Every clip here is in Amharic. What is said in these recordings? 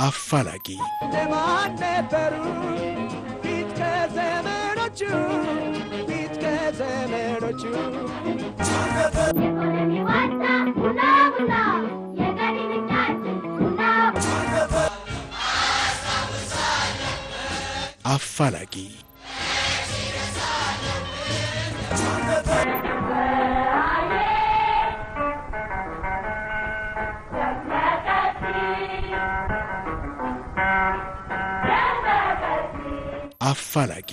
አፋላጊ ደማን ነበሩ ፊት ከዘመኖቹ ፊት ከዘመኖቹ የኢኮኖሚ ዋልታ ቡና ቡና የገቢ ምንጫችን ቡና አፋላጊ አፋላጊ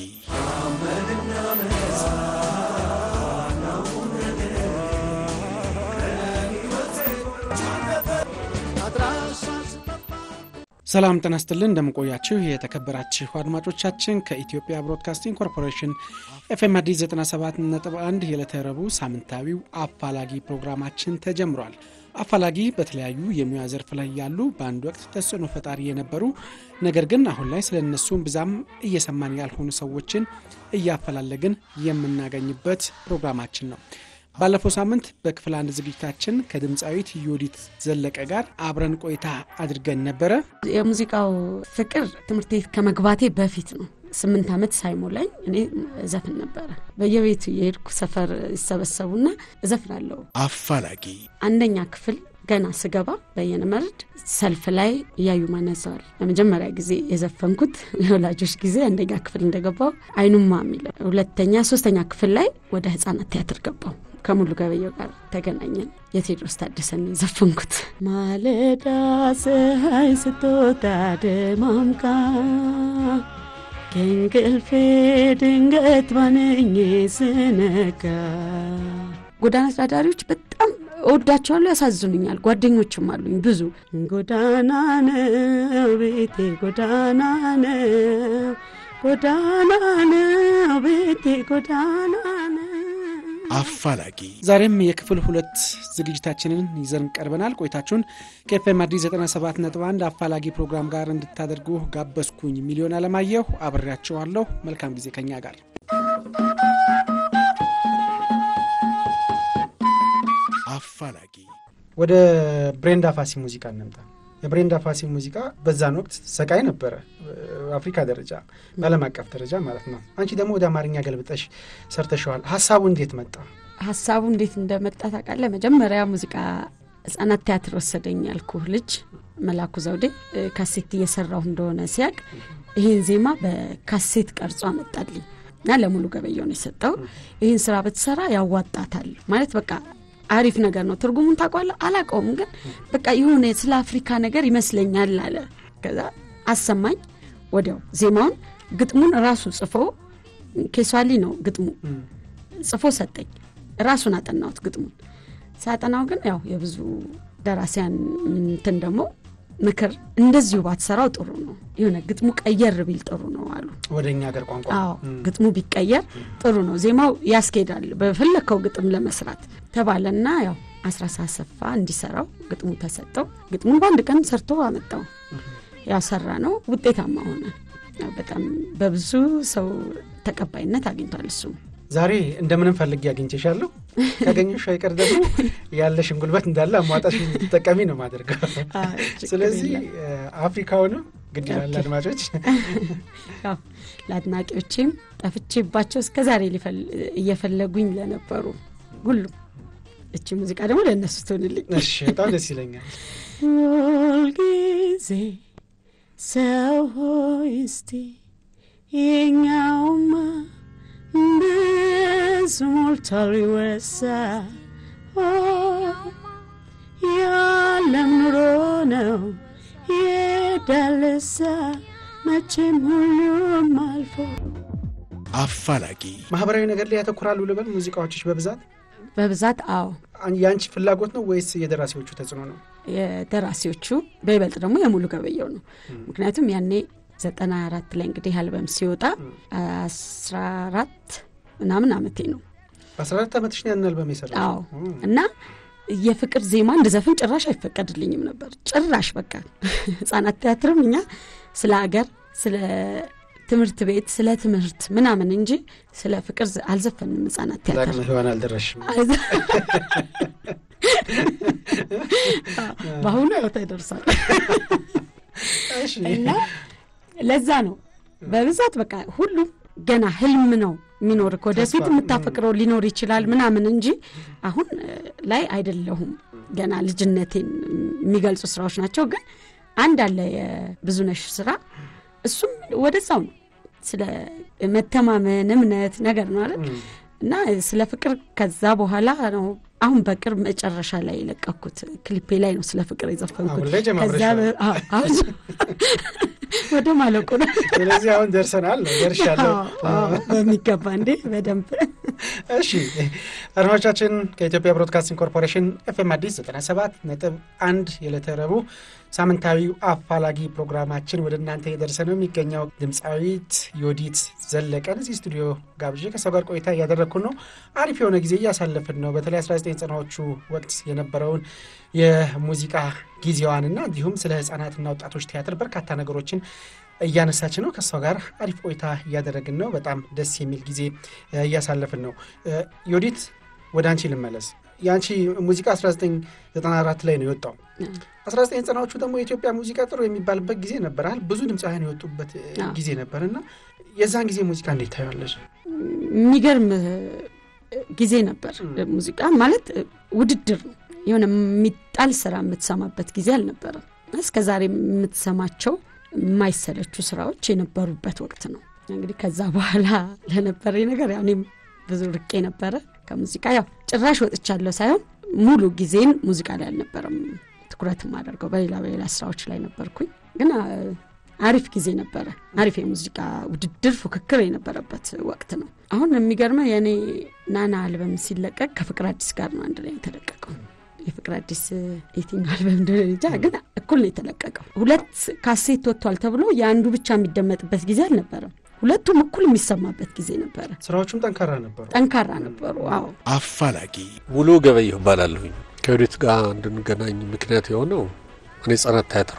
ሰላም ጤና ይስጥልን እንደምንቆያችሁ የተከበራችሁ አድማጮቻችን ከኢትዮጵያ ብሮድካስቲንግ ኮርፖሬሽን ኤፍኤም አዲስ 97.1 የዕለተ ረቡዕ ሳምንታዊው አፋላጊ ፕሮግራማችን ተጀምሯል። አፋላጊ በተለያዩ የሙያ ዘርፍ ላይ ያሉ በአንድ ወቅት ተጽዕኖ ፈጣሪ የነበሩ ነገር ግን አሁን ላይ ስለ እነሱም ብዛም እየሰማን ያልሆኑ ሰዎችን እያፈላለግን የምናገኝበት ፕሮግራማችን ነው። ባለፈው ሳምንት በክፍል አንድ ዝግጅታችን ከድምፃዊት ዮዲት ዘለቀ ጋር አብረን ቆይታ አድርገን ነበረ። የሙዚቃው ፍቅር ትምህርት ቤት ከመግባቴ በፊት ነው። ስምንት ዓመት ሳይሞላኝ እኔ እዘፍን ነበረ። በየቤቱ የሄድኩ ሰፈር ይሰበሰቡና እዘፍናለሁ። አፋላጊ አንደኛ ክፍል ገና ስገባ በየነ መርድ ሰልፍ ላይ እያዩ ማነዘዋል ለመጀመሪያ ጊዜ የዘፈንኩት የወላጆች ጊዜ አንደኛ ክፍል እንደገባው አይኑማ የሚለው ሁለተኛ ሶስተኛ ክፍል ላይ ወደ ህጻናት ቲያትር ገባው ከሙሉ ገበየው ጋር ተገናኘን የቴዎድሮስ ታደሰን ነው የዘፈንኩት ማለዳ ፀሐይ ስትወጣ ደማምቃ ከእንቅልፌ ድንገት ባነኜ ስነጋ ጎዳና ተዳዳሪዎች በጣም እወዳቸዋለሁ፣ ያሳዝኑኛል። ጓደኞችም አሉኝ ብዙ። ጎዳና ነው ቤቴ፣ ጎዳና ነው፣ ጎዳና ነው ቤቴ፣ ጎዳና ነው። አፋላጊ ዛሬም የክፍል ሁለት ዝግጅታችንን ይዘን ቀርበናል። ቆይታችሁን ከኤፍኤም አዲስ 97.1 አፋላጊ ፕሮግራም ጋር እንድታደርጉ ጋበዝኩኝ። ሚሊዮን አለማየሁ አብሬያቸዋለሁ። መልካም ጊዜ ከኛ ጋር አፋላጊ ወደ ብሬንዳ ፋሲ ሙዚቃ እንምጣ። የብሬንዳ ፋሲ ሙዚቃ በዛን ወቅት ሰቃይ ነበረ፣ አፍሪካ ደረጃ በዓለም አቀፍ ደረጃ ማለት ነው። አንቺ ደግሞ ወደ አማርኛ ገልብጠሽ ሰርተሸዋል። ሀሳቡ እንዴት መጣ? ሀሳቡ እንዴት እንደመጣ ታውቃለህ? መጀመሪያ ሙዚቃ ህጻናት ቲያትር ወሰደኝ ያልኩህ ልጅ መላኩ ዘውዴ ካሴት እየሰራሁ እንደሆነ ሲያቅ ይህን ዜማ በካሴት ቀርጾ አመጣልኝ እና ለሙሉ ገበየው ነው የሰጠው። ይህን ስራ ብትሰራ ያዋጣታል ማለት በቃ አሪፍ ነገር ነው። ትርጉሙን ታውቋለህ? አላውቀውም፣ ግን በቃ የሆነ ስለ አፍሪካ ነገር ይመስለኛል አለ። ከዛ አሰማኝ። ወዲያው ዜማውን ግጥሙን ራሱ ጽፎ ኬሷሊ ነው ግጥሙ ጽፎ ሰጠኝ። ራሱን አጠናሁት ግጥሙን። ሳጠናው ግን ያው የብዙ ደራሲያን እንትን ደግሞ ምክር እንደዚሁ ባትሰራው ጥሩ ነው፣ የሆነ ግጥሙ ቀየር ቢል ጥሩ ነው አሉ። ወደ እኛ ሀገር ቋንቋ አዎ ግጥሙ ቢቀየር ጥሩ ነው፣ ዜማው ያስኬዳል በፈለግከው ግጥም ለመስራት ተባለና ያው አስራሳ አሰፋ እንዲሰራው ግጥሙ ተሰጠው። ግጥሙን በአንድ ቀን ሰርቶ አመጣው። ያው ሰራ ነው፣ ውጤታማ ሆነ። ያው በጣም በብዙ ሰው ተቀባይነት አግኝቷል እሱም ዛሬ እንደምንም ፈልጌ አግኝቼሻለሁ። ካገኘሽ አይቀር ደግሞ ያለሽን ጉልበት እንዳለ አሟጣሽ እንድትጠቀሚ ነው ማደርገው። ስለዚህ አፍሪካውንም ግድ ይላል አድማጮች ያው ለአድናቂዎቼም ጠፍቼባቸው እስከ ዛሬ እየፈለጉኝ ለነበሩ ሁሉም እቺ ሙዚቃ ደግሞ ለእነሱ ትሆንልኝ። እሺ፣ በጣም ደስ ይለኛል። ሁልጊዜ ሰው ሆይ እስቲ የኛውማ ብዙ ሞልቷል ይወሳ ያለም ኑሮ ነው የዳለሳ መቼም ሁሉም አልፎ አፋላጊ ማህበራዊ ነገር ላይ ያተኩራሉ ልበል ሙዚቃዎችሽ በብዛት በብዛት አዎ የአንቺ ፍላጎት ነው ወይስ የደራሲዎቹ ተጽዕኖ ነው? የደራሲዎቹ በይበልጥ ደግሞ የሙሉ ገበየው ነው። ምክንያቱም ያኔ ዘጠና አራት ላይ እንግዲህ አልበም ሲወጣ አስራ አራት ምናምን አመቴ ነው። በአስራ አራት ዓመትሽ ነው ያን አልበም የሰራሽው? አዎ እና የፍቅር ዜማ እንድዘፍን ጭራሽ አይፈቀድልኝም ነበር። ጭራሽ በቃ ህጻናት ቲያትርም እኛ ስለ አገር ስለ ትምህርት ቤት ስለ ትምህርት ምናምን እንጂ ስለ ፍቅር አልዘፈንም። ህጻናት ቲያትር ለአቅመ ሔዋን አልደረስሽም። በአሁኑ ያው ተደርሷል። እሺ እና ለዛ ነው በብዛት በቃ ሁሉም ገና ህልም ነው የሚኖር ወደፊት ተስፋ፣ የምታፈቅረው ሊኖር ይችላል ምናምን እንጂ አሁን እ, ላይ አይደለሁም። ገና ልጅነቴን የሚገልጹ ስራዎች ናቸው። ግን አንድ አለ የብዙነሽ ስራ እሱም ወደዛው ነው ስለ መተማመን እምነት ነገር ነው አይደል እና ስለ ፍቅር ከዛ በኋላ ነው አሁን በቅርብ መጨረሻ ላይ የለቀኩት ክሊፔ ላይ ነው ስለ ፍቅር የዘፈንኩት። አሁን ላይ ጀማምረሻል። ከዛ በ- አዎ፣ አሁን ወደ ማለቁ ነው። ስለዚህ አሁን ደርሰናል ነው ደርሻለሁ። አዎ፣ አዎ፣ በሚገባ እንዴ በደንብ እሺ አድማጮቻችን ከኢትዮጵያ ብሮድካስቲንግ ኮርፖሬሽን ኤፍኤም አዲስ 97 ነጥብ አንድ የዕለተ ረቡዕ ሳምንታዊው አፋላጊ ፕሮግራማችን ወደ እናንተ የደረሰ ነው የሚገኘው። ድምፃዊት ዮዲት ዘለቀን እዚህ ስቱዲዮ ጋብዤ ከሰው ጋር ቆይታ እያደረግኩን ነው። አሪፍ የሆነ ጊዜ እያሳለፍን ነው። በተለይ 1990ዎቹ ወቅት የነበረውን የሙዚቃ ጊዜዋንና እንዲሁም ስለ ህጻናትና ወጣቶች ቲያትር በርካታ ነገሮችን እያነሳች ነው። ከእሷ ጋር አሪፍ ቆይታ እያደረግን ነው። በጣም ደስ የሚል ጊዜ እ, እያሳለፍን ነው። እ, ዮዲት ወደ አንቺ ልመለስ። የአንቺ ሙዚቃ 1994 ላይ ነው የወጣው። 1990ዎቹ ደግሞ የኢትዮጵያ ሙዚቃ ጥሩ የሚባልበት ጊዜ ነበር አይደል? ብዙ ድምፃውያን የወጡበት እ, አዎ። ጊዜ ነበር እና የዛን ጊዜ ሙዚቃ እንዴት ታየዋለሽ? የሚገርም እ, ጊዜ ነበር። ሙዚቃ ማለት እ, ውድድር ነው። የሆነ የሚጣል ስራ የምትሰማበት ጊዜ አልነበረም። እስከ ዛሬ የምትሰማቸው የማይሰለቹ ስራዎች የነበሩበት ወቅት ነው። እንግዲህ ከዛ በኋላ ለነበረኝ ነገር ያው እኔም ብዙ ርቄ ነበረ ከሙዚቃ ያው ጭራሽ ወጥቻለሁ ሳይሆን ሙሉ ጊዜን ሙዚቃ ላይ አልነበረም ትኩረት የማደርገው በሌላ በሌላ ስራዎች ላይ ነበርኩኝ። ግን አ, አሪፍ ጊዜ ነበረ። አሪፍ የሙዚቃ ውድድር ፉክክር የነበረበት ወቅት ነው። አሁን የሚገርመው የእኔ ናና አልበም ሲለቀቅ ከፍቅር አዲስ ጋር ነው አንድ ላይ የተለቀቀው። የፍቅር አዲስ የትኛው አልበም እንደሆነ እንጃ፣ ግን እኩል ነው የተለቀቀው። ሁለት ካሴት ወጥቷል ተብሎ የአንዱ ብቻ የሚደመጥበት ጊዜ አልነበረም። ሁለቱም እኩል የሚሰማበት ጊዜ ነበረ። ስራዎቹም ጠንካራ ነበሩ። ጠንካራ ነበሩ። አዎ አፋላጊ ሙሉ ገበየሁ እባላለሁኝ። ከወዴት ጋር እንድንገናኝ ምክንያት የሆነው እኔ ህጻናት ቲያትር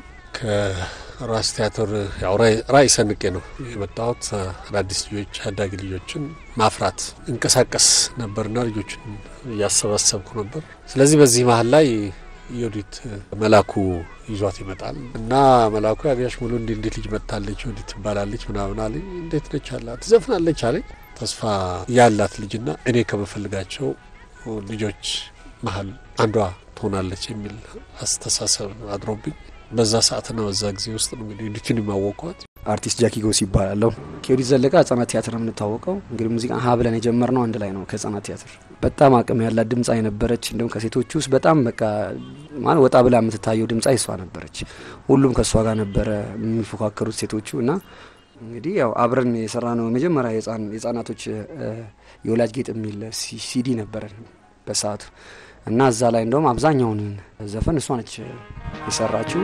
ከራስ ቲያትር ያው ራዕይ- ራዕይ ሰንቄ ነው የመጣሁት። አዳዲስ ልጆች አዳጊ ልጆችን ማፍራት እንቀሳቀስ ነበርና ልጆችን እያሰባሰብኩ ነበር። ስለዚህ በዚህ መሀል ላይ የወዲት መላኩ ይዟት ይመጣል እና መላኩ ያገያሽ ሙሉ እንዲ እንዴት ልጅ መጥታለች ወዲት ትባላለች ምናምን አለኝ። እንዴት ነች አላት። ትዘፍናለች አለኝ። ተስፋ ያላት ልጅና እኔ ከምፈልጋቸው ልጆች መሀል አንዷ ትሆናለች የሚል አስተሳሰብ አድሮብኝ በዛ ሰዓትና በዛ ጊዜ ውስጥ ነው እንግዲህ ዲችን የማወቋት። አርቲስት ጃኪ ጎስ ይባላለሁ። ከዮዲት ዘለቀ ህጻናት ቲያትር ነው የምንታወቀው። እንግዲህ ሙዚቃ ሀ ብለን የጀመርነው አንድ ላይ ነው ከህጻናት ቲያትር። በጣም አቅም ያላት ድምፃዊ ነበረች። እንዲሁም ከሴቶች ውስጥ በጣም በቃ ማለት ወጣ ብላ የምትታየው ድምፃዊ እሷ ነበረች። ሁሉም ከእሷ ጋር ነበረ የሚፎካከሩት ሴቶቹ እና እንግዲህ ያው አብረን የሰራ ነው የመጀመሪያ የህጻን- የህጻናቶች እ፣ የወላጅ ጌጥ የሚል ሲ- ሲዲ ነበረን በሰዓቱ እና እዛ ላይ እንደውም አብዛኛውን ዘፈን እሷ ነች የሰራችው።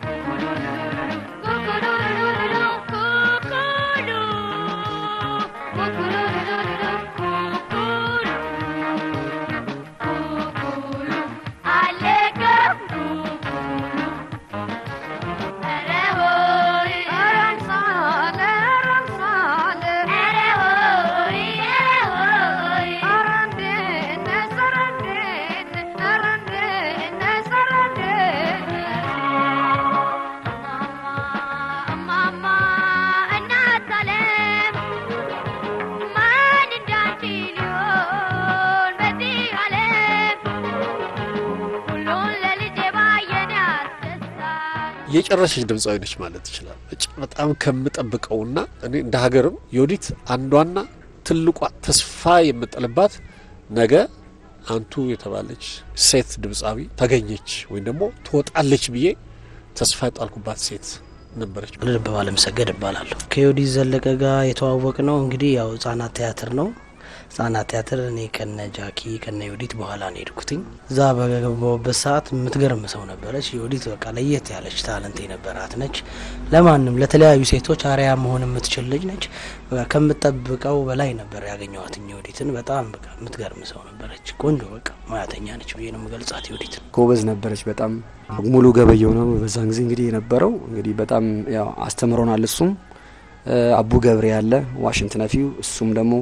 የጨረሰች ድምፃዊ ነች ማለት ይችላል። እጭ- በጣም ከምጠብቀውና እኔ እንደ ሀገርም የወዲት አንዷና ትልቋ ተስፋ የምጥልባት ነገ አንቱ የተባለች ሴት ድምፃዊ ተገኘች ወይም ደግሞ ትወጣለች ብዬ ተስፋ የጣልኩባት ሴት ነበረች። ልብ ባለመሰገድ እባላለሁ። ከዮዲት ዘለቀ ጋር የተዋወቅ ነው እንግዲህ ያው ህጻናት ቲያትር ነው። ህጻናት ቲያትር እኔ ከነ ጃኪ ከነ ዮዲት በኋላ ነው የሄድኩትኝ። እዛ በገባሁበት ሰዓት የምትገርም ሰው ነበረች። ዮዲት በቃ ለየት ያለች ታለንት የነበራት ነች። ለማንም ለተለያዩ ሴቶች አርያ መሆን የምትችል ልጅ ነች። በቃ ከምጠብቀው በላይ ነበር ያገኘዋትኝ ዮዲትን። በጣም በቃ የምትገርም ሰው ነበረች። ቆንጆ በቃ ሙያተኛ ነች ብዬ ነው የምገልጻት ዮዲትን። ጎበዝ ነበረች በጣም ሙሉ ገበየው ነው በዛን ጊዜ እንግዲህ የነበረው እንግዲህ በጣም ያው አስተምሮናል እሱም እ፣ አቡ ገብሬ ያለ ዋሽንት ነፊው እሱም ደግሞ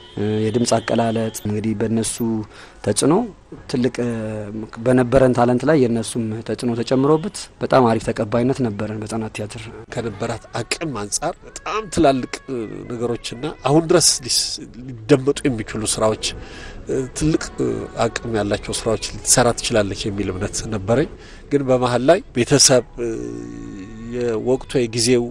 የድምፅ አቀላለጥ እንግዲህ በእነሱ ተጽዕኖ ትልቅ በነበረን ታለንት ላይ የእነሱም ተጽዕኖ ተጨምሮበት በጣም አሪፍ ተቀባይነት ነበረን በህጻናት ቲያትር። ከነበራት አቅም አንጻር በጣም ትላልቅ ነገሮችና አሁን ድረስ ሊደመጡ የሚችሉ ስራዎች ትልቅ አቅም ያላቸው ስራዎች ልትሰራ ትችላለች የሚል እምነት ነበረኝ። ግን በመሀል ላይ ቤተሰብ፣ የወቅቱ የጊዜው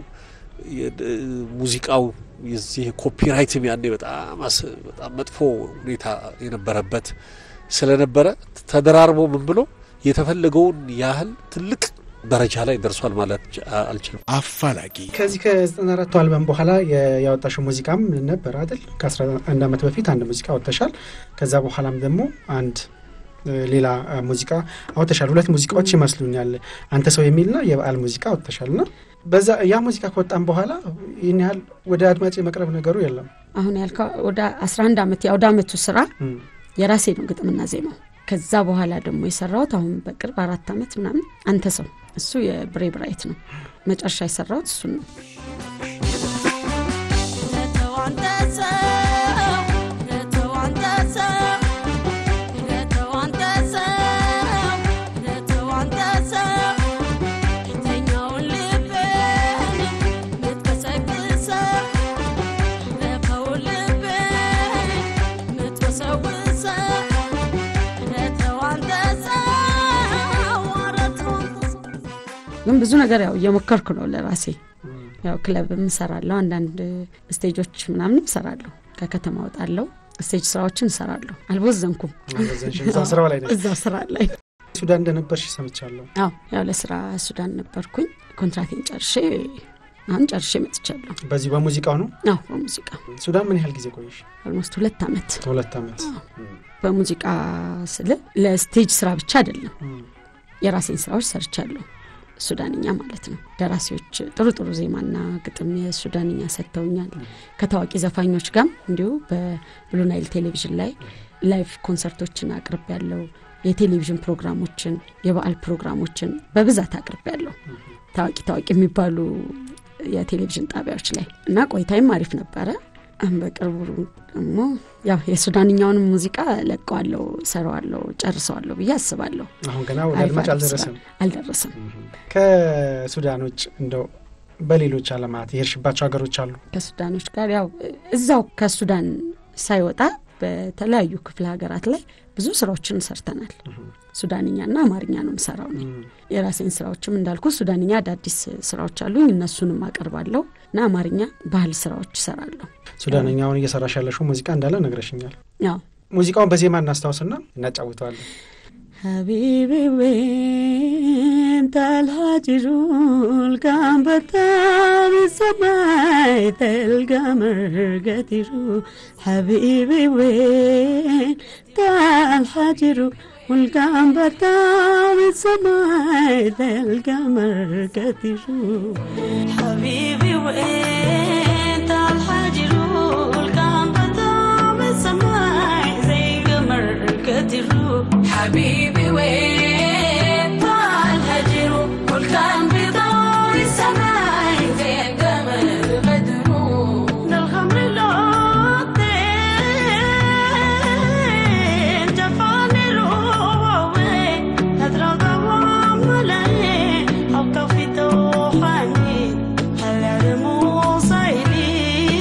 ሙዚቃው የዚህ ኮፒራይትም ያኔ በጣም በጣም መጥፎ ሁኔታ የነበረበት ስለነበረ ተደራርቦ ምን ብሎ የተፈለገውን ያህል ትልቅ ደረጃ ላይ ደርሷል ማለት አልችልም። አፋላጊ ከዚህ ከዘጠና አራቱ አልበም በኋላ ያወጣሽው ሙዚቃም ነበር አይደል? ከአስራ አንድ ዓመት በፊት አንድ ሙዚቃ አወጥተሻል። ከዛ በኋላም ደግሞ አንድ ሌላ ሙዚቃ አወጥተሻል። ሁለት ሙዚቃዎች ይመስሉኛል፣ አንተ ሰው የሚልና የበዓል ሙዚቃ አወጥተሻል ና በዛ ያ ሙዚቃ ከወጣም በኋላ ይህን ያህል ወደ አድማጭ የመቅረብ ነገሩ የለም። አሁን ያልከው ወደ 11 ዓመት የአውደ ዓመቱ ስራ የራሴ ነው ግጥምና ዜማው። ከዛ በኋላ ደግሞ የሰራሁት አሁን በቅርብ አራት ዓመት ምናምን አንተ ሰው እሱ የብሬ ብራይት ነው። መጨረሻ የሰራሁት እሱን ነው። ግን ብዙ ነገር ያው እየሞከርኩ ነው ለራሴ ያው ክለብም እሰራለሁ፣ አንዳንድ ስቴጆች ምናምንም እሰራለሁ፣ ከከተማ ወጣለሁ፣ ስቴጅ ስራዎችን እሰራለሁ። አልቦዘንኩም። ስራው ላይ ነሽ። እዛ ስራ ላይ ሱዳን እንደነበርሽ ሰምቻለሁ። አዎ ያው ለስራ ሱዳን ነበርኩኝ። ኮንትራቴን ጨርሼ አሁን ጨርሼ መጥቻለሁ። በዚህ በሙዚቃው ነው። አዎ በሙዚቃ ሱዳን ምን ያህል ጊዜ ቆየሽ? ኦልሞስት ሁለት ዓመት። ሁለት ዓመት። በሙዚቃ ስል ለስቴጅ ስራ ብቻ አይደለም፣ የራሴን ስራዎች ሰርቻለሁ። ሱዳንኛ ማለት ነው። ደራሲዎች ጥሩ ጥሩ ዜማና ግጥም የሱዳንኛ ሰጥተውኛል። ከታዋቂ ዘፋኞች ጋርም እንዲሁ በብሉ ናይል ቴሌቪዥን ላይ ላይቭ ኮንሰርቶችን አቅርብ ያለው የቴሌቪዥን ፕሮግራሞችን፣ የበዓል ፕሮግራሞችን በብዛት አቅርብ ያለው ታዋቂ ታዋቂ የሚባሉ የቴሌቪዥን ጣቢያዎች ላይ እና ቆይታይም አሪፍ ነበረ። በቅርቡ ደግሞ ያው የሱዳንኛውንም ሙዚቃ ለቀዋለሁ፣ ሰራዋለሁ፣ ጨርሰዋለሁ ብዬ አስባለሁ። አሁን ገና ወደ አድማጭ አልደረሰም አልደረሰም። ከሱዳኖች እንደው በሌሎች አለማት የሄድሽባቸው ሀገሮች አሉ? ከሱዳኖች ጋር ያው እዛው ከሱዳን ሳይወጣ በተለያዩ ክፍለ ሀገራት ላይ ብዙ ስራዎችን ሰርተናል። ሱዳንኛና አማርኛ ነው የምሰራው እኔ። የራሴን ስራዎችም እንዳልኩ ሱዳንኛ አዳዲስ ስራዎች አሉኝ፣ እነሱንም አቀርባለሁ እና አማርኛ ባህል ስራዎች እሰራለሁ። ሱዳንኛውን እየሰራሽ ያለሽው ሙዚቃ እንዳለ ነግረሽኛል። ያው ሙዚቃውን በዜማ እናስታውስና እናጫውተዋለን። ሀቢቢ ወንት አልሃጅሩል ካን በጣም ሰማይ ተልጋ መርገቲሩ ሀቢቢ ወንት አልሃጅሩ والقام بتام السماء تلقى مرقتي حبيبي وانت الحجر والقام بتام السماء زي مرقتي حبيبي وانت الهجر والقام بتام السماء زي قمر بدر من الخمر لوطين جفاني روي هدرا دوام ملاي او كفي توحاني هلا الموصيلي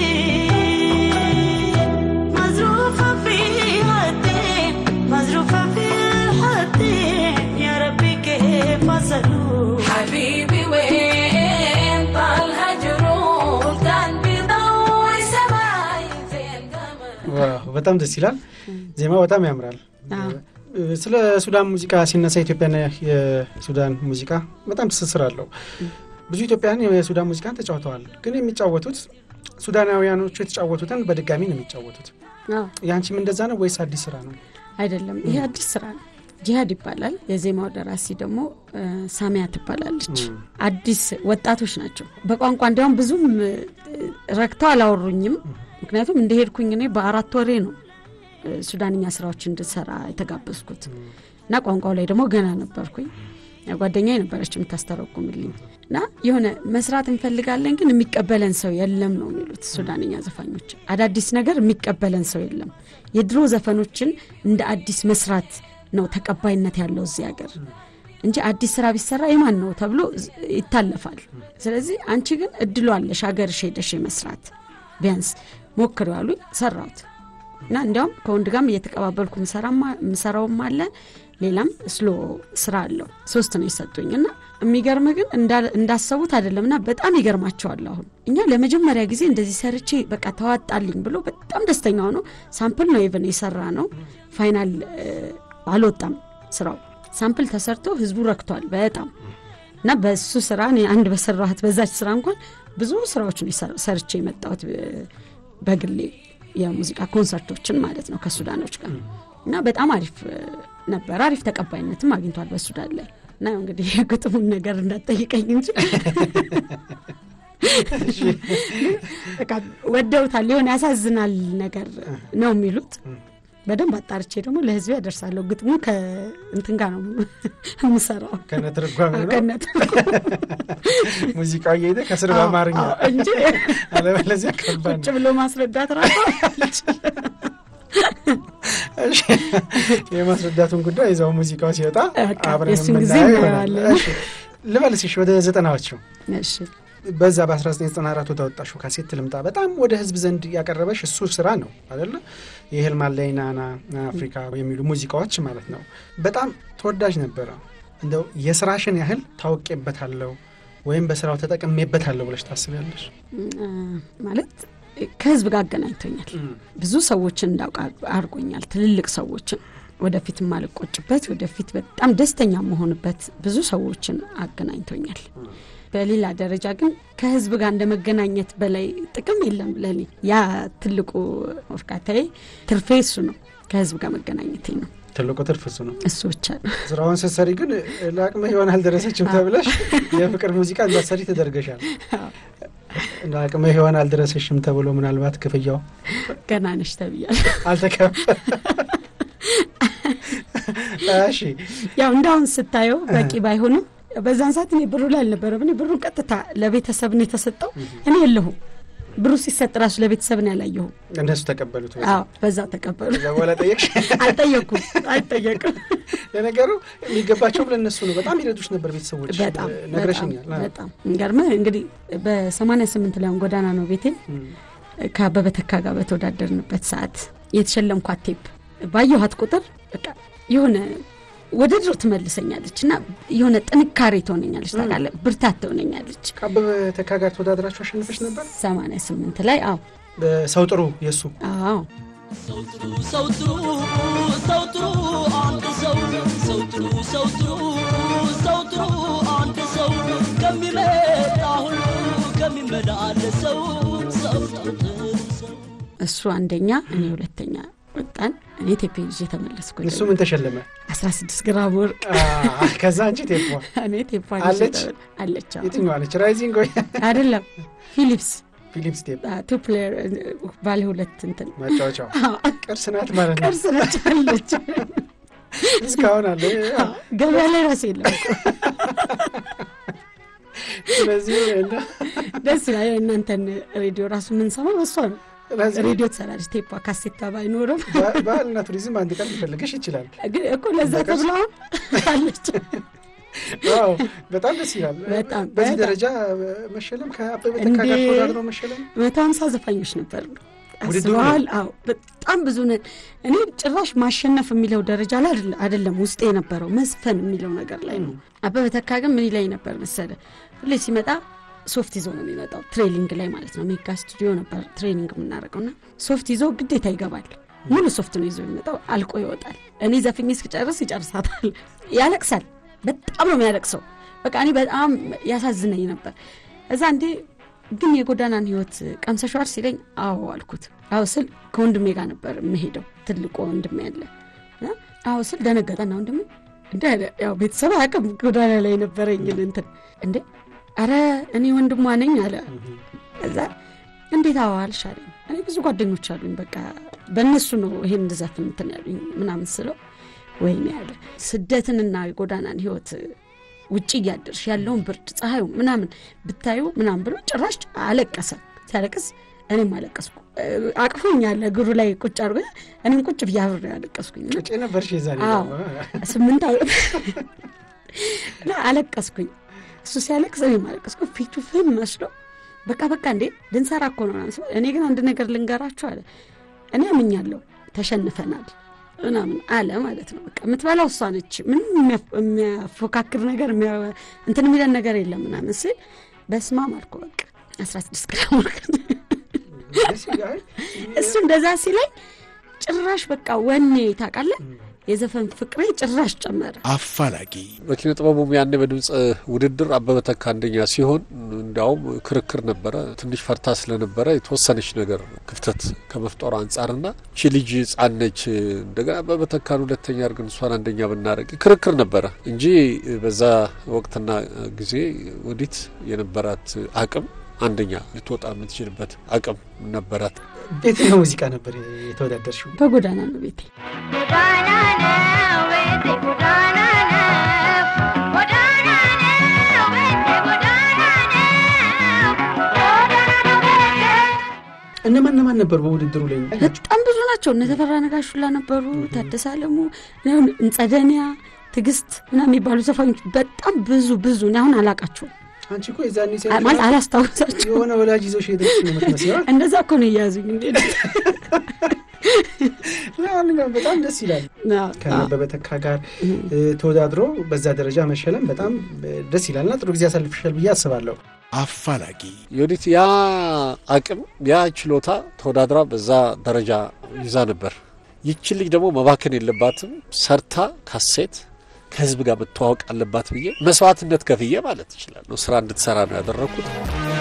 مزروفة في غدين مزروفة في الحدين يا ربي كيف أسألو حبيبي وين طال هجرو كان بضوء سماي زي القمر በጣም ደስ ይላል። ዜማው በጣም ያምራል። ስለ ሱዳን ሙዚቃ ሲነሳ ኢትዮጵያና የሱዳን ሙዚቃ በጣም ትስስር አለው። ብዙ ኢትዮጵያውያን የሱዳን ሙዚቃን ተጫውተዋል። ግን የሚጫወቱት ሱዳናውያኖቹ የተጫወቱትን በድጋሚ ነው የሚጫወቱት። ያንቺም እንደዛ ነው ወይስ አዲስ ስራ ነው? አይደለም፣ ይሄ አዲስ ስራ ነው። ጂሃድ ይባላል። የዜማው ደራሲ ደግሞ ሳሚያ ትባላለች። አዲስ ወጣቶች ናቸው። በቋንቋ እንዲያውም ብዙም ረክተው አላወሩኝም። ምክንያቱም እንደሄድኩኝ እኔ በአራት ወሬ ነው ሱዳንኛ ስራዎች እንድሰራ የተጋበዝኩት እና ቋንቋው ላይ ደግሞ ገና ነበርኩኝ። ጓደኛ ነበረች የምታስተረጉምልኝ እና የሆነ መስራት እንፈልጋለን ግን የሚቀበለን ሰው የለም ነው የሚሉት ሱዳንኛ ዘፋኞች። አዳዲስ ነገር የሚቀበለን ሰው የለም። የድሮ ዘፈኖችን እንደ አዲስ መስራት ነው ተቀባይነት ያለው እዚህ ሀገር እንጂ አዲስ ስራ ቢሰራ የማን ነው ተብሎ ዝ- ይታለፋል። ስለዚህ አንቺ ግን እድሉ አለሽ ሀገርሽ ሄደሽ መስራት ቢያንስ ሞክር ያሉ ሰራሁት እና እንዲያውም ከወንድ ጋርም እየተቀባበልኩ ምሰራማ- ምሰራውም አለ ሌላም ስሎ ስራ አለው ሶስት ነው የሰጡኝ እና የሚገርም ግን እንዳ- እንዳሰቡት አይደለም እና በጣም ይገርማቸዋል አሁን እኛ ለመጀመሪያ ጊዜ እንደዚህ ሰርቼ በቃ ተዋጣልኝ ብሎ በጣም ደስተኛ ሆኖ ሳምፕል ነው ኢቨን የሰራ ነው ፋይናል እ፣ አልወጣም ስራው ሳምፕል ተሰርቶ ህዝቡ ረክቷል በጣም እና በሱ ስራ እኔ አንድ በሰራኋት በዛች ስራ እንኳን ብዙ ስራዎችን የሰር- ሰርቼ የመጣሁት እ፣ በግሌ የሙዚቃ ኮንሰርቶችን ማለት ነው ከሱዳኖች ጋር እና በጣም አሪፍ እ፣ ነበር። አሪፍ ተቀባይነትም አግኝቷል በሱዳን ላይ እና ያው እንግዲህ የግጥሙን ነገር እንዳትጠይቀኝ እንጂ በቃ ወደውታል። የሆነ ያሳዝናል ነገር ነው የሚሉት። በደንብ አጣርቼ ደግሞ ለህዝብ ያደርሳለሁ። ግጥሙ ከእንትን ጋር ነው የምሰራው ከነ ትርጓሜ ነው ከነት ሙዚቃው እየሄደ ከስር በአማርኛ እንጂ አለበለዚያ ከባድ ቁጭ ነው። ብሎ ማስረዳት ራሱ እሺ፣ የማስረዳቱን ጉዳይ እዛው ሙዚቃው ሲወጣ በቃ አብረን የእሱን ጊዜ የምናየው ይሆናል። እናየዋለን። እሺ፣ ልመልስሽ ወደ ዘጠናዎቹ እሺ በዛ በ1994 ወደ ወጣሽው ካሴት ልምጣ። በጣም ወደ ህዝብ ዘንድ ያቀረበሽ እሱ ስራ ነው አደለ? የህልም አለኝ ናና አፍሪካ የሚሉ ሙዚቃዎች ማለት ነው። በጣም ተወዳጅ ነበረ። እንደው የስራሽን ያህል ታውቄበታለሁ ወይም በስራው ተጠቅሜበታለሁ ብለሽ ታስቢያለሽ? እ፣ ማለት ከህዝብ ጋር አገናኝቶኛል። ብዙ ሰዎችን እንዳውቅ አድርጎኛል። ትልልቅ ሰዎችን ወደፊት የማልቆጭበት ወደፊት በጣም ደስተኛ መሆንበት ብዙ ሰዎችን አገናኝቶኛል። በሌላ ደረጃ ግን ከህዝብ ጋር እንደ መገናኘት በላይ ጥቅም የለም ለኔ። ያ ትልቁ እርካታዬ ትርፌ እሱ ነው። ከህዝብ ጋር መገናኘቴ ነው። ትልቁ ትርፍ እሱ ነው። እሱ ብቻ ነው። ስራውን ስትሰሪ ግን ለአቅመ ሔዋን አልደረሰችም ተብለሽ የፍቅር ሙዚቃ እንዳትሰሪ ተደርገሻል። እንደ አቅመ ሔዋን አልደረሰሽም ተብሎ ምናልባት ክፍያው ገና ነሽ ተብያለሁ። አልተከፈለ። እሺ ያው እንዳሁን ስታየው በቂ ባይሆንም በዛን ሰዓት እኔ ብሩ ላይ አልነበረም። እኔ ብሩን ቀጥታ ለቤተሰብ ነው የተሰጠው። እኔ የለሁም ብሩ ሲሰጥ ራሱ ለቤተሰብ ነው ያላየሁም። እነሱ ተቀበሉት። አዎ በዛ ተቀበሉ። ከዛ በኋላ ጠየቅሽ? አልጠየኩም፣ አይጠየቅም። ለነገሩ የሚገባቸውም ለእነሱ ነው። በጣም ይረዱሽ ነበር ቤተሰቦች፣ በጣም ነግረሽኛል። በጣም በጣም የሚገርምህ እንግዲህ በሰማንያ ስምንት ላይ አሁን ጎዳና ነው ቤቴ ከአበበ ተካ ጋር በተወዳደርንበት ሰዓት የተሸለምኳት ቴፕ ባየኋት ቁጥር በቃ የሆነ ወደ ድሮ ትመልሰኛለች እና የሆነ ጥንካሬ ትሆነኛለች፣ ታውቃለህ፣ ብርታት ትሆነኛለች። ከአበበ ተካ ጋር ተወዳድራችሁ አሸንፈሽ ነበር። ሰማንያ ስምንት ላይ አዎ ሰው ጥሩ የእሱ አዎ ሰው ጥሩ ሰው ጥሩ ሰው ጥሩ አንድ ሰው ሰው ጥሩ ሰው ጥሩ ሰው ጥሩ አንድ ሰው ከሚመጣ ሁሉ ከሚመላለሰው ሰው ጥሩ ሰው እሱ አንደኛ እኔ ሁለተኛ ወጣን። እኔ ቴፔ ይዤ ተመለስኩ። እሱ ምን ተሸለመ? 16 ግራም ወርቅ አ፣ ከዛ አንቺ ቴፖ እኔ ቴፓ አለች? አለች አዎ። የትኛዋ ነች? ራይዚንግ ወይ አይደለም ፊሊፕስ ፊሊፕስ ቴፕ ቱ ፕሌየር ባለ ሁለት እንትን ማጫወቻው ቅርስ ናት ማለት ነው። ቅርስ ነች አለች። እስካሁን አለ። ገበያ ላይ ራሱ የለም። ስለዚህ እና ደስ ይላል። እናንተን ሬዲዮ ራሱ የምንሰማው በሷ ነው። ስለዚህ ሬዲዮ ትሰራለች። ቴፓ ካሴታ ባይኖርም ባ- ባህልና ቱሪዝም አንድ ቀን ሊፈልግሽ ይችላል። ግን እኮ ለዛ ተብላ አለች። ዋው በጣም ደስ ይላል። በጣም በዚህ በጣም። ደረጃ መሸለም ከአበበ ተካ እንዴ! ጋር ተወዳድሮ መሸለም መቶ ሀምሳ ዘፋኞች ነበር ውድድሩ አስበዋል። አዎ በጣም ብዙ ነን። እኔ ጭራሽ ማሸነፍ የሚለው ደረጃ ላይ አይደለ- አይደለም ውስጤ የነበረው መዝፈን የሚለው ነገር ላይ ነው። አበበ ተካ ግን ምን ላይ ነበር መሰለ ሁሌ ሲመጣ ሶፍት ይዞ ነው የሚመጣው፣ ትሬኒንግ ላይ ማለት ነው። ሜጋ ስቱዲዮ ነበር ትሬኒንግ የምናደርገው እና ሶፍት ይዞ ግዴታ ይገባል። ሙሉ ሶፍት ነው ይዞ የሚመጣው፣ አልቆ ይወጣል። እኔ ዘፍኜ እስክጨርስ ይጨርሳታል። ያለቅሳል። በጣም ነው የሚያለቅሰው። በቃ እኔ በጣም ያሳዝነኝ ነበር። እዛ እንዴ ግን የጎዳናን ህይወት ቀምሰሸዋል ሲለኝ አዎ አልኩት። አዎ ስል ከወንድሜ ጋር ነበር የምሄደው ትልቁ ወንድሜ ያለ እና አዎ ስል ደነገጠና ወንድሜ እንደ ያው ቤተሰብ አያውቅም ጎዳና ላይ የነበረኝን እንትን እንዴ አረ እኔ ወንድሟ ነኝ አለ። እዛ እንዴት አዎ አልሽ አለኝ። እኔ ብዙ ጓደኞች አሉኝ በቃ በእነሱ ነው ይሄን እንድዘፍን እንትን ያሉኝ ምናምን ስለው ወይኔ ያለ ስደትንና የጎዳናን ህይወት ውጭ እያደርሽ ያለውን ብርድ ፀሐዩ ምናምን ብታዩ ምናምን ብሎ ጭራሽ አለቀሰ። ሲያለቅስ እኔም አለቀስኩ። እ፣ አቅፎኛል እግሩ ላይ ቁጭ አድርጎ እኔም ቁጭ ብዬ አብሬ አለቀስኩኝ። እና ጭ ነበርሽ የዛኔ አዎ። ደግሞ። ስምንት ዓመት እና አለቀስኩኝ። እሱ ሲያለቅስ እኔም አለቀስኩ። ፊቱ ፍም መስሎ በቃ በቃ እንዴ ልንሰራ እኮ ነው ምናምን ሲል፣ እኔ ግን አንድ ነገር ልንገራችሁ አለ። እኔ አምኛለሁ ተሸንፈናል ምናምን አለ ማለት ነው። በቃ የምትበላው እሷ ነች። ምንም የሚያፍ- የሚያፎካክር ነገር የሚያ- እንትን የሚለን ነገር የለም ምናምን ሲል በስማም አልኩ። በቃ አስራ ስድስት ግራም ወርቅ ደስ ይላል። እሱ እንደዛ ሲለኝ ጭራሽ በቃ ወኔ ታውቃለህ፣ የዘፈን ፍቅሬ ጭራሽ ጨመረ። አፋላጊ በኪነ ጥበቡም ያኔ በድምፅ ውድድር አበበ ተካ አንደኛ ሲሆን እንዲያውም ክርክር ነበረ። ትንሽ ፈርታ ስለነበረ የተወሰነች ነገር ክፍተት ከመፍጠሩ አንጻርና ቺ ልጅ ሕፃን ነች እንደገና አበበ ተካን ሁለተኛ አድርገን እሷን አንደኛ ብናደርግ ክርክር ነበረ እንጂ በዛ ወቅትና ጊዜ ወዲት የነበራት አቅም አንደኛ ልትወጣ የምትችልበት አቅም ነበራት። በየትኛው ሙዚቃ ነበር የተወዳደርሽው? በጎዳና ነው ቤቴ ጎዳና ነው ቤቴ ጎዳና ነው ጎዳና ነው ቤቴ ጎዳና ነው ጎዳና ነው ቤቴ እነማን እነማን ነበሩ በውድድሩ ላይ? በጣም ብዙ ናቸው። እነ ተፈራ ነጋሹላ ነበሩ፣ ታደሰ አለሙ፣ እንጸደኒያ፣ ትዕግስት ምናምን የሚባሉ ዘፋኞች በጣም ብዙ ብዙ። እኔ አሁን አላቃቸውም አንቺ እኮ የዛኔ ሴት ማለት አላስታውሳቸው። የሆነ ወላጅ ይዞሽ ሄደች ነው የምትመስለው። እንደዛ እኮ ነው እያያዙኝ እንዴ ለማንኛውም በጣም ደስ ይላል። ከአበበ ተካ ጋር እ፣ ተወዳድሮ በዛ ደረጃ መሸለም በጣም እ፣ ደስ ይላል እና ጥሩ ጊዜ ያሳልፍሻል ብዬ አስባለሁ። አፋላጊ የወዲት ያ አቅም ያ ችሎታ ተወዳድራ በዛ ደረጃ ይዛ ነበር። ይችን ልጅ ደግሞ መባከን የለባትም ሰርታ ካሴት ከህዝብ ጋር መተዋወቅ አለባት ብዬ መስዋዕትነት ከፍዬ ማለት እችላለሁ ስራ እንድትሰራ ነው ያደረግኩት።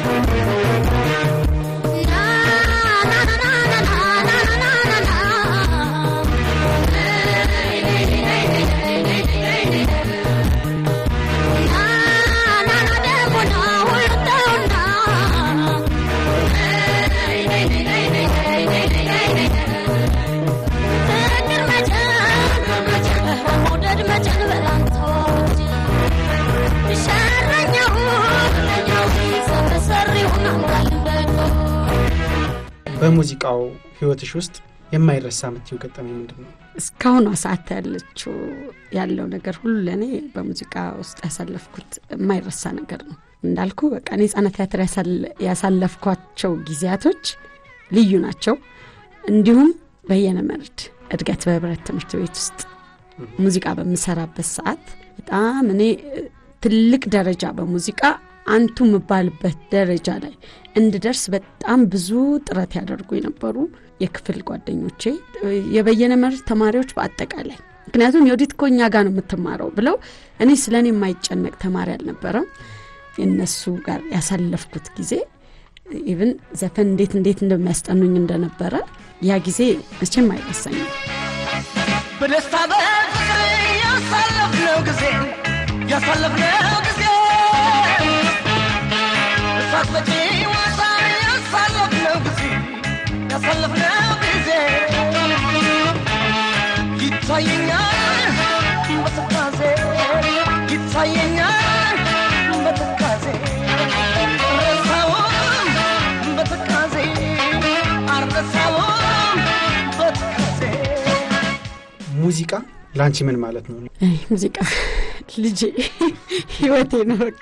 በሙዚቃው ህይወትሽ ውስጥ የማይረሳ የምትይው ገጠመኝ ምንድን ነው? እስካሁኗ ሰዓት ያለችው ያለው ነገር ሁሉ ለእኔ በሙዚቃ ውስጥ ያሳለፍኩት የማይረሳ ነገር ነው። እንዳልኩ በቃ እኔ ህጻናት ቲያትር ያሳለ- ያሳለፍኳቸው ጊዜያቶች ልዩ ናቸው። እንዲሁም በየነ መርድ እድገት በህብረት ትምህርት ቤት ውስጥ ሙዚቃ በምሰራበት ሰዓት በጣም እኔ እ፣ ትልቅ ደረጃ በሙዚቃ አንቱ የምባልበት ደረጃ ላይ እንድደርስ በጣም ብዙ ጥረት ያደርጉ የነበሩ የክፍል ጓደኞቼ እ፣ የበየነ መርድ ተማሪዎች በአጠቃላይ ምክንያቱም የወዲት እኮ እኛ ጋር ነው የምትማረው ብለው እኔ ስለ እኔ የማይጨነቅ ተማሪ አልነበረም። የእነሱ ጋር ያሳለፍኩት ጊዜ ኢቭን ዘፈን እንዴት እንዴት እንደሚያስጠኑኝ እንደነበረ ያ ጊዜ መቼም አይረሳኝም። በደስታ በፍቅር ያሳለፍነው ጊዜ ያሳለፍነው ጊዜ እሳት በጪ ዋሳ ያሳለፍነው ጊዜ ያሳለፍነው ጊዜ ይታየኛል በትካዜ ይታየኛል በትካዜ ረሳውም በትካዜ አልረሳውም በትካዜ ሙዚቃ ለአንቺ ምን ማለት ነው? አይ ሙዚቃ ልጄ ህይወቴ ነው። በቃ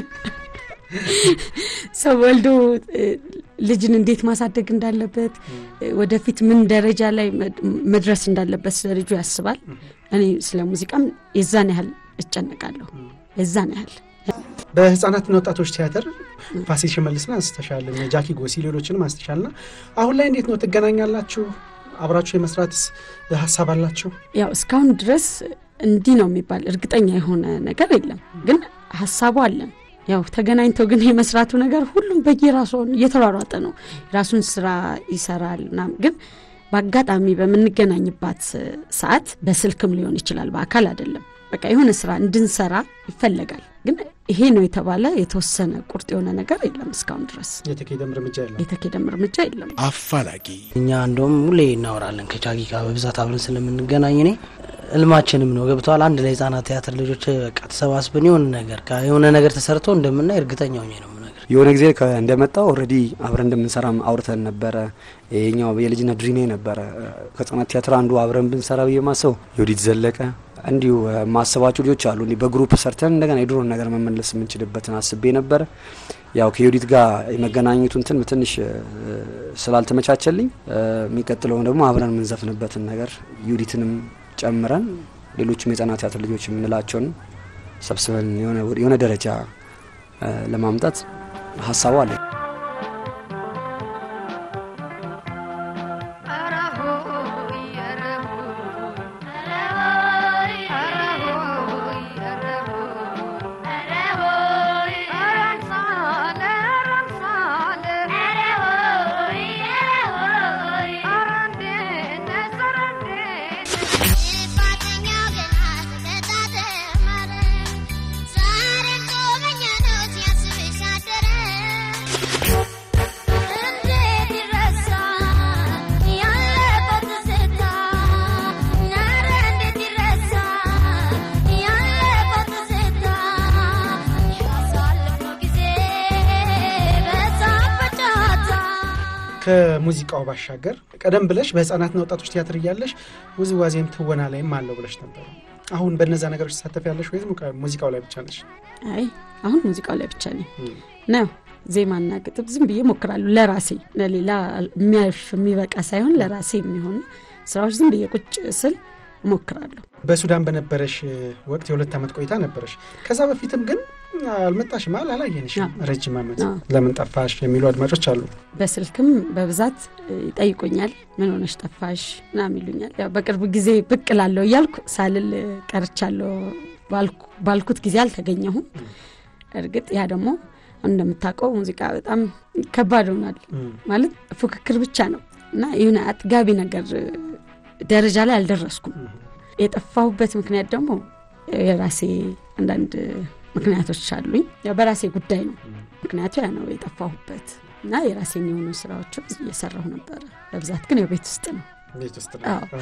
ሰው ወልዶ እ፣ ልጅን እንዴት ማሳደግ እንዳለበት እ፣ ወደፊት ምን ደረጃ ላይ መድ- መድረስ እንዳለበት ስለ ልጁ ያስባል። እኔ ስለ ሙዚቃም የዛን ያህል እጨነቃለሁ። የዛን ያህል በህፃናትና ወጣቶች ቲያትር ፋሲል ሽመልስን አንስተሻል፣ እነ ጃኪ ጎሲ ሌሎችንም አንስተሻል ና አሁን ላይ እንዴት ነው ትገናኛላችሁ? አብራችሁ የመስራትስ ሀሳብ አላችሁ? ያው እስካሁን ድረስ እንዲህ ነው የሚባል እርግጠኛ የሆነ ነገር የለም፣ ግን ሀሳቡ አለን። ያው ተገናኝተው ግን የመስራቱ ነገር ሁሉም በየራሱ እየተሯሯጠ ነው። የራሱን ስራ ይሰራል ምናምን። ግን በአጋጣሚ በምንገናኝባት ሰዓት በስልክም ሊሆን ይችላል፣ በአካል አይደለም። በቃ የሆነ ስራ እንድንሰራ ይፈለጋል። ግን ይሄ ነው የተባለ የተወሰነ ቁርጥ የሆነ ነገር የለም። እስካሁን ድረስ የተኬደም እርምጃ የለም። የተኬደም እርምጃ የለም። አፋላጊ እኛ እንደውም ሁሌ እናወራለን ከቻጊ ጋር በብዛት አብረን ስለምንገናኝ እኔ እልማችንም ነው ገብተዋል። አንድ ላይ ህጻናት ቲያትር ልጆች በቃ ተሰባስበን የሆነ ነገር የሆነ ነገር ተሰርቶ እንደምናይ እርግጠኛ ሆኜ ነው የምነግርህ። የሆነ ጊዜ ከ- እንደመጣው ኦልሬዲ አብረን እንደምንሰራም አውርተን ነበረ። ይሄኛው የልጅነት ድሪሜ ነበረ ከህጻናት ቲያትር አንዱ አብረን ብንሰራ ብዬ ማሰው የወዲት ዘለቀ እንዲሁ እ፣ ማሰባቸው ልጆች አሉ። እንዲህ በግሩፕ ሰርተን እንደገና የድሮን ነገር መመለስ የምንችልበትን አስቤ ነበረ። ያው ከዮዲት ጋር የመገናኘቱ እንትን ትንሽ እ፣ ስላልተመቻቸልኝ እ፣ የሚቀጥለውን ደግሞ አብረን የምንዘፍንበትን ነገር ዮዲትንም ጨምረን ሌሎችም የህጻናት ቲያትር ልጆች የምንላቸውን ሰብስበን የሆነ የሆነ ደረጃ እ፣ ለማምጣት ሀሳቡ አለ። ከሙዚቃው ባሻገር ቀደም ብለሽ በህፃናትና ወጣቶች ቲያትር እያለሽ ውዝዋዜም ትወና ላይም አለው ብለሽ ነበረ። አሁን በእነዛ ነገሮች ተሳተፍ ያለሽ ወይም ሙዚቃው ላይ ብቻ ነሽ? አይ አሁን ሙዚቃው ላይ ብቻ ነኝ ነው ዜማና ግጥም ዝም ብዬ ሞክራለሁ ለራሴ ለሌላ የሚያልፍ የሚበቃ ሳይሆን ለራሴ የሚሆን ስራዎች ዝም ብዬ ቁጭ ስል ሞክራለሁ። በሱዳን በነበረሽ ወቅት የሁለት ዓመት ቆይታ ነበረሽ። ከዛ በፊትም ግን አልመጣሽም፣ አል አላየንሽም ረጅም ዓመት። አዎ። ለምን ጠፋሽ የሚሉ አድማጮች አሉ። በስልክም በብዛት ይጠይቁኛል። ምን ሆነሽ ጠፋሽ ምናምን ይሉኛል። ያው በቅርብ ጊዜ ብቅ ላለሁ እያልኩ ሳልል ቀርቻለሁ። ባልኩ- ባልኩት ጊዜ አልተገኘሁም። እርግጥ ያ ደግሞ እንደምታውቀው ሙዚቃ በጣም ከባድ ሆኗል። ማለት ፉክክር ብቻ ነው እና የሆነ አጥጋቢ ነገር ደረጃ ላይ አልደረስኩም። የጠፋሁበት ምክንያት ደግሞ የራሴ አንዳንድ ምክንያቶች አሉኝ። ያው በራሴ ጉዳይ ነው ምክንያቱ ያ ነው የጠፋሁበት እና የራሴን የሆኑ ስራዎችም እየሰራሁ ነበረ። በብዛት ግን ያው ቤት ውስጥ ነው። ቤት ውስጥ አዎ።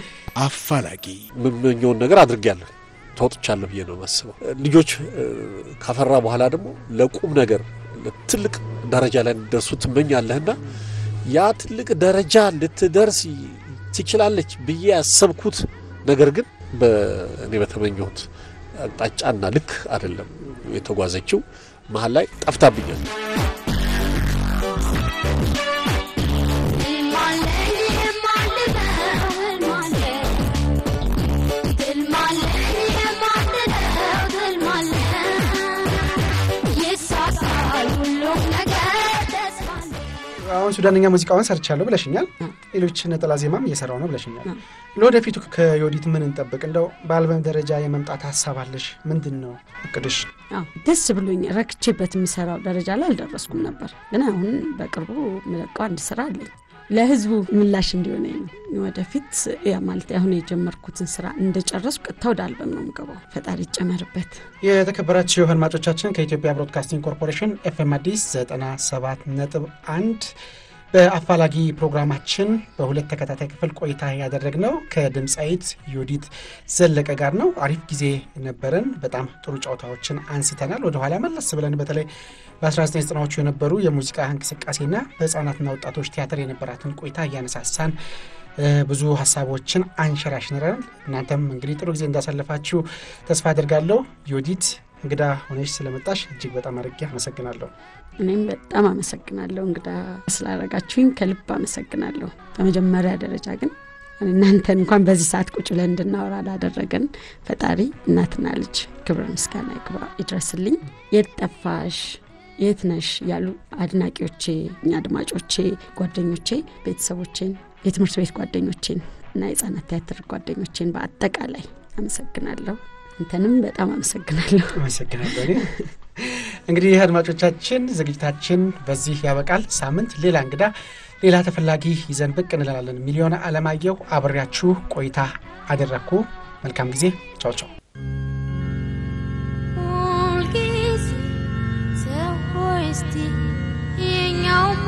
አፋላጊ የምመኘውን ነገር አድርጌያለሁ ተወጥቻለሁ ብዬ ነው የማስበው። ልጆች እ፣ ካፈራ በኋላ ደግሞ ለቁም ነገር ትልቅ ደረጃ ላይ እንዲደርሱ ትመኛለህና ያ ትልቅ ደረጃ ልትደርስ ትችላለች ብዬ ያሰብኩት ነገር ግን በእኔ በተመኘሁት አቅጣጫና ልክ አይደለም የተጓዘችው። መሀል ላይ ጠፍታብኛል። አሁን ሱዳንኛ ሙዚቃውን ሰርቻለሁ ብለሽኛል። ሌሎች ነጠላ ዜማም እየሰራው ነው ብለሽኛል። ለወደፊቱ ከዮዲት ምን እንጠብቅ? እንደው በአልበም ደረጃ የመምጣት ሀሳብ አለሽ? ምንድን ነው እቅድሽ? አዎ፣ ደስ ብሎኝ ረክቼበት የምሰራው ደረጃ ላይ አልደረስኩም ነበር፣ ግን አሁን በቅርቡ የምለቀው አንድ ስራ አለኝ ለህዝቡ ምላሽ እንዲሆነ ነው። ወደፊት ያ ማለት አሁን የጀመርኩትን ስራ እንደጨረስኩ ቀጥታ ወደ አልበም ነው የምገባው። ፈጣሪ ይጨመርበት። የተከበራችሁ አድማጮቻችን ከኢትዮጵያ ብሮድካስቲንግ ኮርፖሬሽን ኤፍኤም አዲስ 97 ነጥብ አንድ በአፋላጊ ፕሮግራማችን በሁለት ተከታታይ ክፍል ቆይታ ያደረግነው ከድምፃዊት ዮዲት ዘለቀ ጋር ነው። አሪፍ ጊዜ ነበረን። በጣም ጥሩ ጨዋታዎችን አንስተናል። ወደኋላ መለስ ብለን በተለይ በ1990ዎቹ የነበሩ የሙዚቃ እንቅስቃሴና በህፃናትና ወጣቶች ቲያትር የነበራትን ቆይታ እያነሳሳን እ፣ ብዙ ሀሳቦችን አንሸራሽንረን እናንተም እንግዲህ ጥሩ ጊዜ እንዳሳለፋችሁ ተስፋ አድርጋለሁ። ዮዲት እንግዳ ሆነሽ ስለመጣሽ እጅግ በጣም አድርጌ አመሰግናለሁ። እኔም በጣም አመሰግናለሁ እንግዳ ስላደረጋችሁኝ ከልብ አመሰግናለሁ። በመጀመሪያ ደረጃ ግን እናንተን እንኳን በዚህ ሰዓት ቁጭ ብለን እንድናወራ ላደረገን ፈጣሪ እናትና ልጅ ክብር ምስጋና ይግባ ይድረስልኝ። የት ጠፋሽ የት ነሽ ያሉ አድናቂዎቼ፣ እኛ አድማጮቼ፣ ጓደኞቼ፣ ቤተሰቦቼን፣ የትምህርት ቤት ጓደኞቼን እና የህጻናት ቲያትር ጓደኞቼን በአጠቃላይ አመሰግናለሁ። አንተንም በጣም አመሰግናለሁ። አመሰግናለሁ። እኔ እንግዲህ አድማጮቻችን ዝግጅታችን በዚህ ያበቃል። ሳምንት ሌላ እንግዳ ሌላ ተፈላጊ ይዘን ብቅ እንላለን። ሚሊዮን አለማየሁ አብሬያችሁ ቆይታ አደረግኩ። መልካም ጊዜ። ቻው ቻው። ሁልጊዜ ሰው ሆይ እስቲ የኛውማ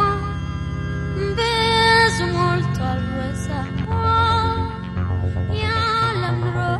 ብዙ ሞልቷል ወሳ ያለም ኑሮ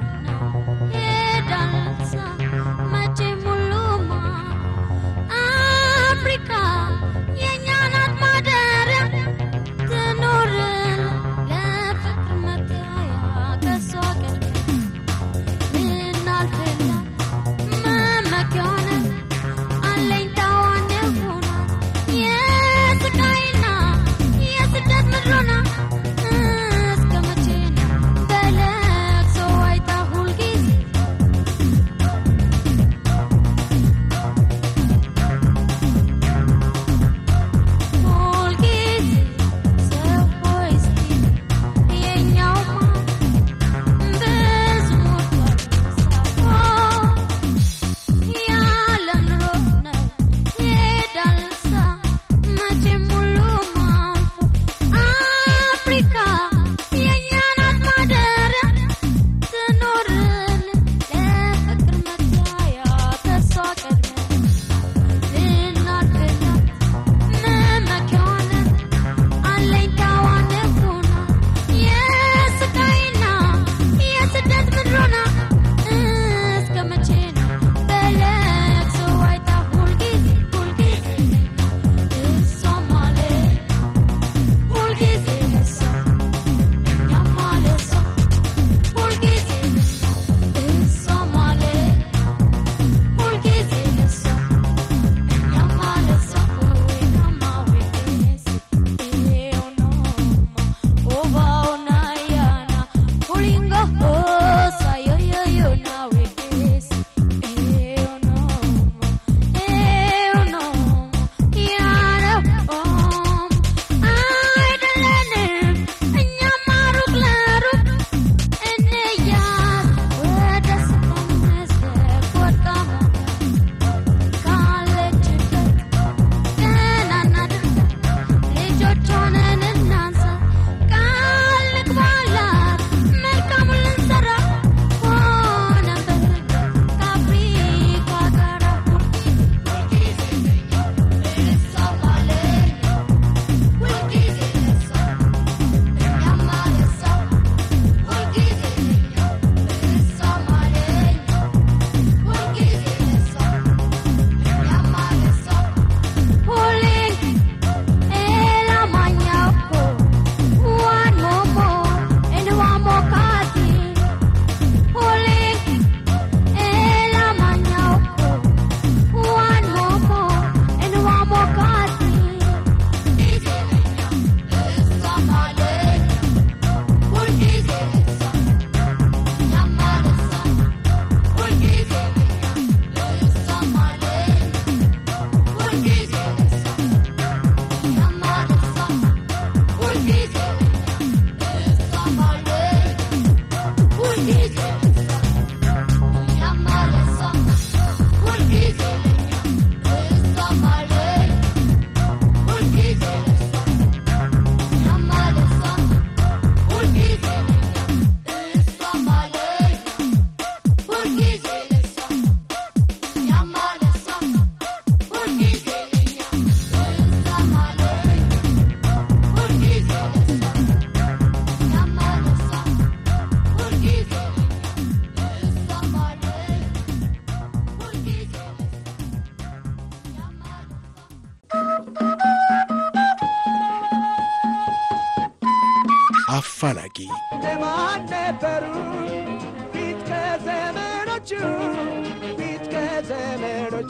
አፋላጊ ለማን ነበሩ ፊት ከዘመኖቹ ፊት ከዘመኖቹ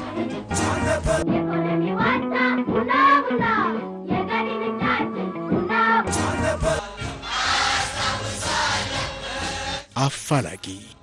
የኢኮኖሚ ዋልታ ቡና ቡና የገቢ ምንጫችን ቡና ቡና አፋላጊ